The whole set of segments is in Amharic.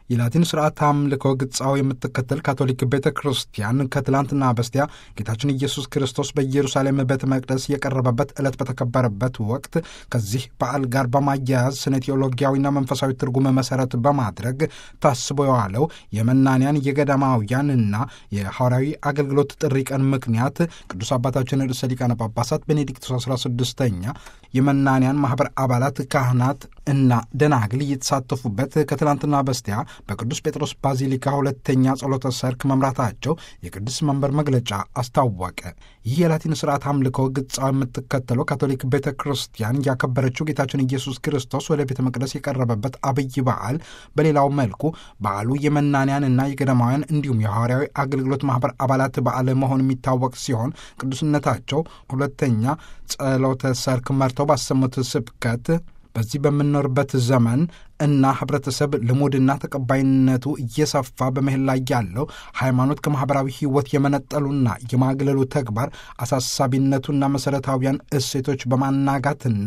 የላቲን ስርዓት አምልኮ ግጻው የምትከተል ካቶሊክ ቤተ ክርስቲያን ከትላንትና በስቲያ ጌታችን ኢየሱስ ክርስቶስ በኢየሩሳሌም ቤተ መቅደስ የቀረበበት ዕለት በተከበረበት ወቅት ከዚህ በዓል ጋር በማያያዝ ስነ ቴዎሎጊያዊና መንፈሳዊ ትርጉም መሰረት በማድረግ ታስቦ የዋለው የመናንያን የገዳማውያንና የሐዋርያዊ አገልግሎት ጥሪ ቀን ምክንያት ቅዱስ አባታችን ርዕሰ ሊቃነ ጳጳሳት ቤኔዲክቶስ 16ኛ የመናንያን ማኅበር አባላት ካህናት እና ደናግል እየተሳተፉበት ከትላንትና በስቲያ በቅዱስ ጴጥሮስ ባዚሊካ ሁለተኛ ጸሎተ ሰርክ መምራታቸው የቅዱስ መንበር መግለጫ አስታወቀ። ይህ የላቲን ስርዓት አምልኮ ግጻው የምትከተለው ካቶሊክ ቤተ ክርስቲያን ያከበረችው ጌታችን ኢየሱስ ክርስቶስ ወደ ቤተ መቅደስ የቀረበበት አብይ በዓል፣ በሌላው መልኩ በዓሉ የመናንያንና የገዳማውያን እንዲሁም የሐዋርያዊ አገልግሎት ማኅበር አባላት በዓል መሆን የሚታወቅ ሲሆን ቅዱስነታቸው ሁለተኛ ጸሎተ ሰርክ መርተው ባሰሙት ስብከት በዚህ በምንኖርበት ዘመን እና ህብረተሰብ ልሙድና ተቀባይነቱ እየሰፋ በመሄድ ላይ ያለው ሃይማኖት ከማኅበራዊ ሕይወት የመነጠሉና የማግለሉ ተግባር አሳሳቢነቱና መሠረታዊያን እሴቶች በማናጋትና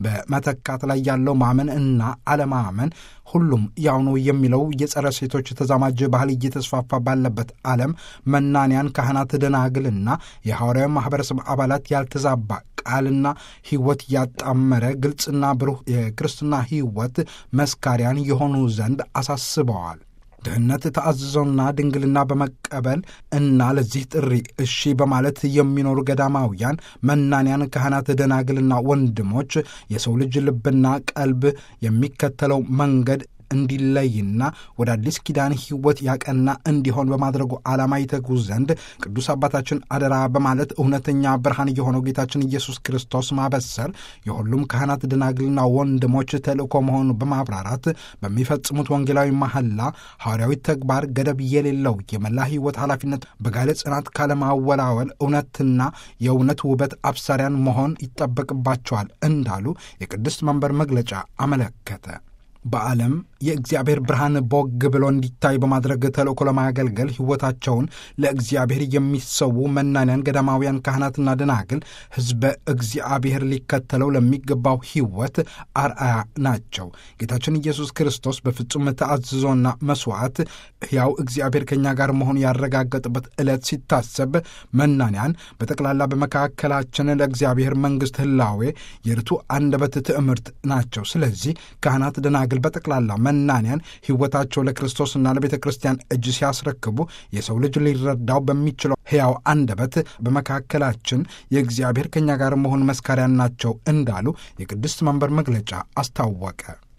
በመተካት ላይ ያለው ማመን እና አለማመን ሁሉም ያው ነው የሚለው የጸረ ሴቶች ተዛማጅ ባህል እየተስፋፋ ባለበት ዓለም መናንያን ካህናት፣ ደናግልና የሐዋርያዊ ማኅበረሰብ አባላት ያልተዛባ ቃልና ሕይወት ያጣመረ ግልጽና ብሩህ የክርስትና ሕይወት መስካሪያን የሆኑ ዘንድ አሳስበዋል። ድህነት ተአዝዞና ድንግልና በመቀበል እና ለዚህ ጥሪ እሺ በማለት የሚኖሩ ገዳማውያን መናንያን ካህናት፣ ደናግልና ወንድሞች የሰው ልጅ ልብና ቀልብ የሚከተለው መንገድ እንዲለይና ወደ አዲስ ኪዳን ሕይወት ያቀና እንዲሆን በማድረጉ ዓላማ ይተጉ ዘንድ ቅዱስ አባታችን አደራ በማለት እውነተኛ ብርሃን የሆነው ጌታችን ኢየሱስ ክርስቶስ ማበሰር የሁሉም ካህናት ደናግልና ወንድሞች ተልእኮ መሆኑ በማብራራት በሚፈጽሙት ወንጌላዊ መሐላ ሐዋርያዊ ተግባር ገደብ የሌለው የመላ ሕይወት ኃላፊነት በጋለ ጽናት ካለማወላወል እውነትና የእውነት ውበት አብሳሪያን መሆን ይጠበቅባቸዋል እንዳሉ የቅድስት መንበር መግለጫ አመለከተ። በዓለም የእግዚአብሔር ብርሃን ቦግ ብሎ እንዲታይ በማድረግ ተልእኮ ለማገልገል ሕይወታቸውን ለእግዚአብሔር የሚሰዉ መናንያን ገዳማውያን ካህናትና ደናግል ሕዝበ እግዚአብሔር ሊከተለው ለሚገባው ሕይወት አርአያ ናቸው። ጌታችን ኢየሱስ ክርስቶስ በፍጹም ተአዝዞና መሥዋዕት ሕያው እግዚአብሔር ከእኛ ጋር መሆኑ ያረጋገጥበት ዕለት ሲታሰብ መናንያን በጠቅላላ በመካከላችን ለእግዚአብሔር መንግሥት ህላዌ የርቱ አንደበት ትዕምርት ናቸው። ስለዚህ ካህናት ደናግል በጠቅላላ መናንያን ሕይወታቸው ለክርስቶስና ለቤተ ክርስቲያን እጅ ሲያስረክቡ የሰው ልጅ ሊረዳው በሚችለው ሕያው አንደበት በመካከላችን የእግዚአብሔር ከእኛ ጋር መሆን መስካሪያን ናቸው እንዳሉ የቅድስት መንበር መግለጫ አስታወቀ።